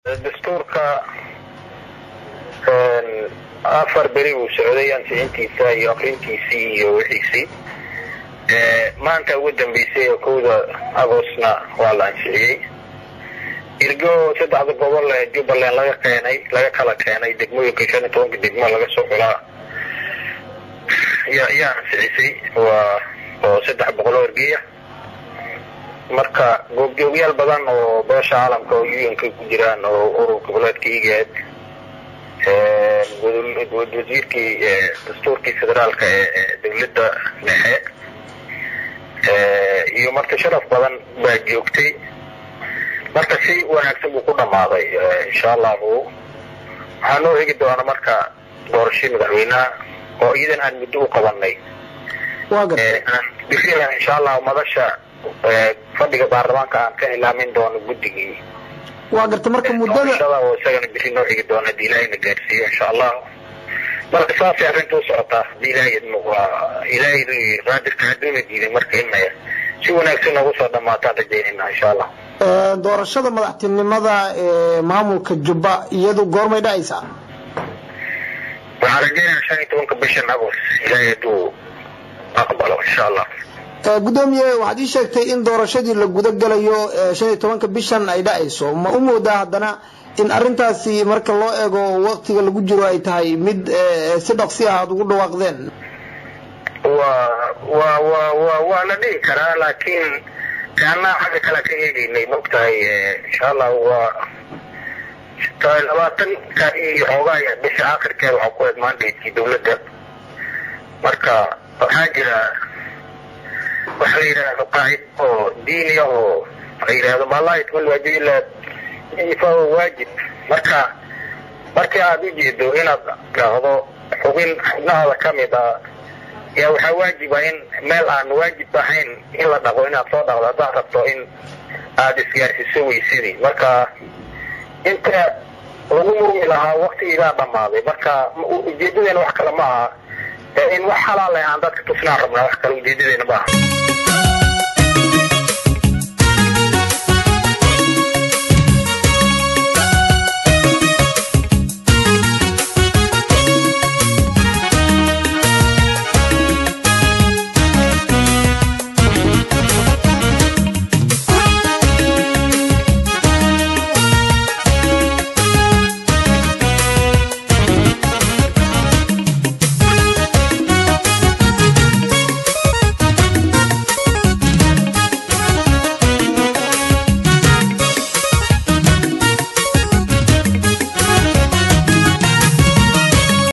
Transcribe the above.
dastuurka afar beri uu socday ansixintiisa iyo akrintiisii iyo wixiisii maanta ugu dambeysay oo kowda agostna waa la ansixiyey irgo saddexda gobol ee jubbaland laga keenay laga kala keenay degmooyinka shan iyo tobanka degmo laga soo xulaa ya yaa ansixisay waa oo saddex boqol oo ergeya marka goobjoogyaal badan oo beesha caalamka oo u-nka ku jiraan oo urur goboleedka igaad wasiirkii dastuurkii federaalka ee dowladda dhexe iyo marka sharaf badan baa joogtay marka si wanaagsan buu ku dhammaaday insha allahu waxaa noo hegi doona marka doorashii madaxweynaha oo iyadan aan muddo u qabanay birian insha allahu madasha fadhiga baarlamaanka aan ka hilaamin doono guddigii waa garta marka muddada oo isagana biri noo higi doona hadii ilaahayna gaarsiiyo insha allahu marka saasay arrinta u socotaa hadii ilaahay waa ilaahay qaadirka hadduuna diiday marka inay si wanaagsan noogu soo dhamaataan rajaynayna insha allah doorashada madaxtinimada ee maamulka jubba iyadu goormay dhacaysaa waxaan rajaynaya shan iyo tobanka bishan agost ilaahay hadduu aqbalo insha allah gudoomiye waxaad ii sheegtay in doorashadii la guda galayo shan iyo tobanka bishan ay dhacayso ma u moodaa haddana in arintaasi marka loo eego waktiga lagu jiro ay tahay mid si dhaqsi ah aad ugu dhawaaqdeen wa wa wa wa waa la dhihi karaa laakiin kaanaa xagga kale ka eegeynay maogtahay insha allah waa labaatanka iyo xoogaa bisha akhirkeeda waxaa ku eed maandaydkii dowladda marka waxaa jira waxa la yidhaahdo qaacid oo diini ah oo la yidhaahdo malaa yatmal waajib ilaa ifaau waajib marka markii aada u jeedo inaad dhahdo xubin xubnahaada ka mid ah yaa waxaa waajiba in meel aan waajib ahayn in la dhaqo inaad soo dhaqdo haddaad rabto in aada isgaarsiiso weysadii marka inta lagu murmi lahaa waktigiibaa dhammaaday marka ujeedadeena wax kale ma aha in wax xalaal aan dadka tusnaan rabnaa wax kale ujeedadeena ma aha